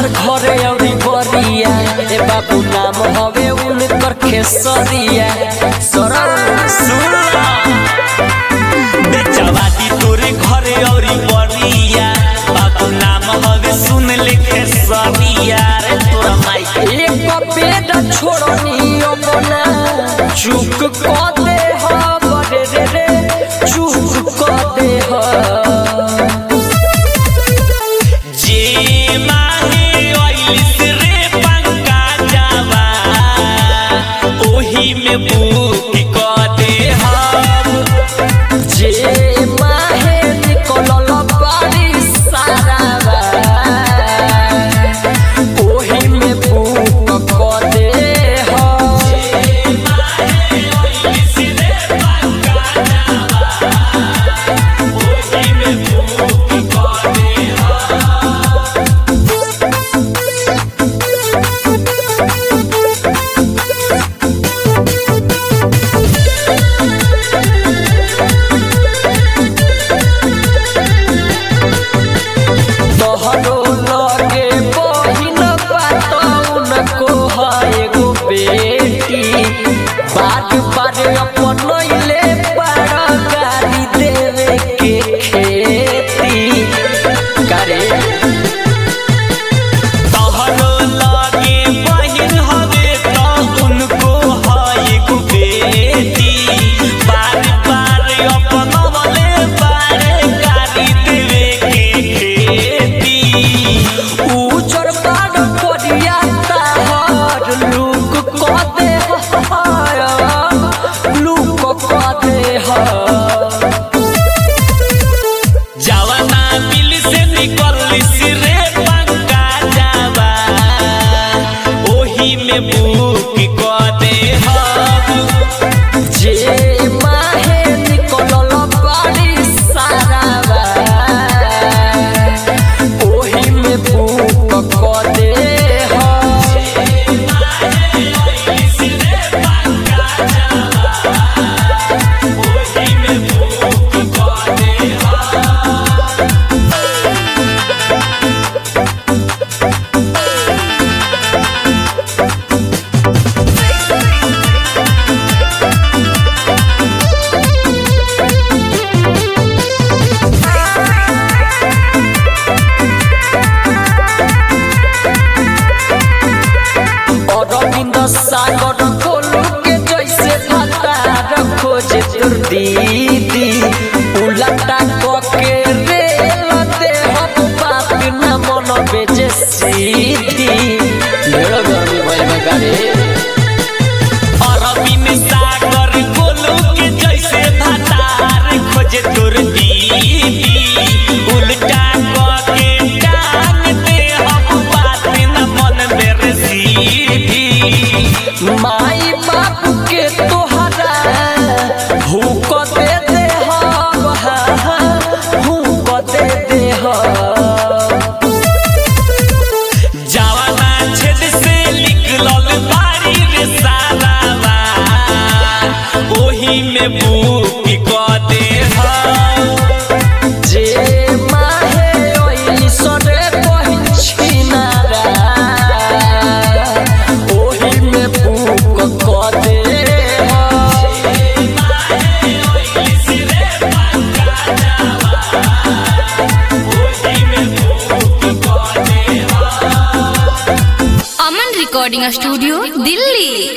तोहर घरे अउरी बरिया ए बाबू नाम हवे उनकर खेसरिया सरल सुला बेचवादी तोरे घरे औरी बरिया बाबू नाम हवे सुन लिखे सरिया रे तोरा माई एक पेट छोड़नी अपना चुक क दे ह रे रे रे चुक क दे ह जे माहे ओइलिस रे पंका जावा ओही में बुक क दे हम जे माहे निकलल बारी सारावा ओही में बुक क दे ह तोहरो लगे बहिन पातौन को है एगो बेटी बात बारे अपन ले पार गाड़ी देवे के खेती करे तोहरो लागे बहिन हवे त उनको है एगो बेटी बार बार अपनवले बारे गाड़ी देवे के खेती उजर बाड़ करिया ताहर लुक क दे ह लुक क दे ह जवाना दिल से निकलिस रे पंका जावा ओही में बुक क दे हम जे माहे निकलल बारी सारावा ओही में बुक क दे ह अरविंद सागर कोलू के जैसे भतार खोजे तोर दीदी उलटा क के रेल दे हम बात न मन बेजे सीधी ढेर गर्मी भइल बा गाड़ी अरबिन सागर गोलू के जैसे भतार खोजे तोर दीदी उल्टा क के टांग दे हम बात न मन मेरे सीधी माई बाप के तोहरा हुक दे दे हम हुक दे दे हम जवाना छेद से निकलल बारी रे सालावा ओही में बुक क दे हम जे माहे ओइली सरे कहिन छिनारा ओही में बुक क दे अमन रिकॉर्डिंग स्टूडियो दिल्ली